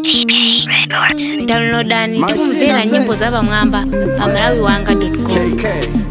downloadani tikumvera nyimbo za pamwamba pa malawi wanga com JK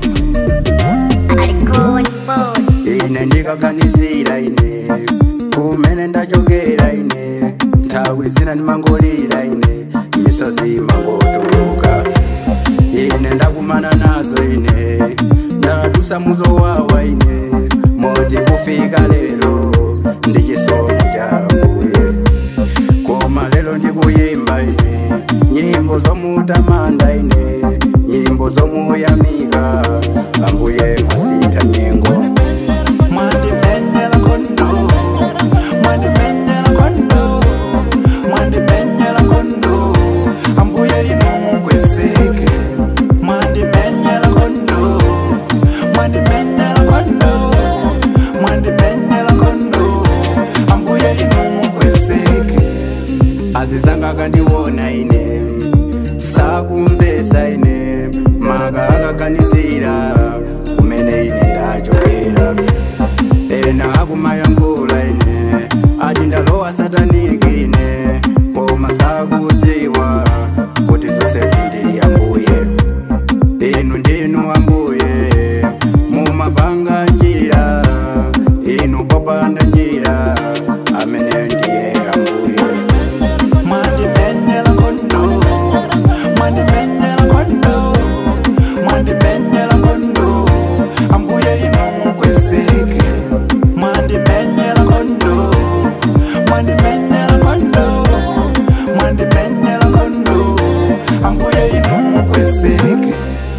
ine ndikaganizira ine kumene ndachokera ine nthawi zina ndimangolira ine misozi mangotuluka ine ndakumana nazo ine ndadusa muzowawa ine moti kufika lero ndi chisomo cha mbuye koma lero ndikuyimba ine nyimbo zomutamanda ine nyimbo zomuyamika ambuye masita nyengo Mwandimenyela kondo, mwandimenyela kondo, mwandimenyela kondo, ambuye inu kweseke. Mwandimenyela kondo, mwandimenyela kondo, mwandimenyela kondo, ambuye inu kweseke. azizanga akandiona ine sakumvesa ine maka akaganizira kumene ine ndachokera ena akumayankhula ine ati ndalowa sataniki ine koma sakuziwa kuti zonsezi ndi ambuye inu ndinu ambuye mumapanga njira inu popanda njira amene ndiye ambuye Mwandimenyela kondo, mwandimenyela kondo, mwandimenyela kondo, ambuye inu kweseke. Mwandimenyela kondo, mwandimenyela kondo, mwandimenyela kondo, ambuye inu kweseke.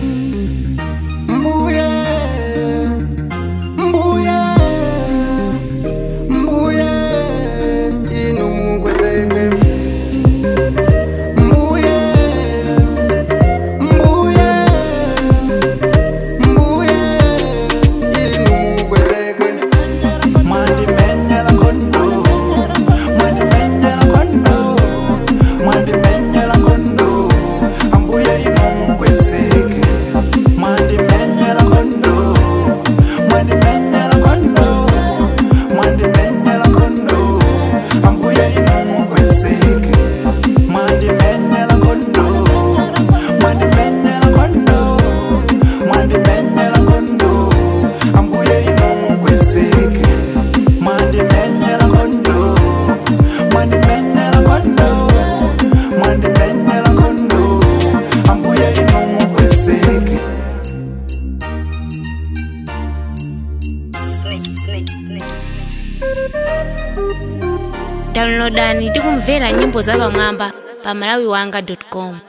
mbuye mbuye mbuye inu mukwezeke mbuye mbuye mbuye inu mukwezeke Mwandimenyela kondo, mwandimenyela kondo, mwandimenyela kondo, ambuye inu kweseke. Mwandimenyela kondo, mwandimenyela kondo, mwandimenyela kondo, ambuye inu kweseke. Mwandimenyela kondo, mwandimenyela kondo, mwandimenyela kondo, ambuye inu kweseke. Mwandimenyela kondo, mwandimenyela kondo, mwandimenyela kondo, ambuye inu kweseke. downloadani tikumvera nyimbo za pamwamba pa malawi wanga com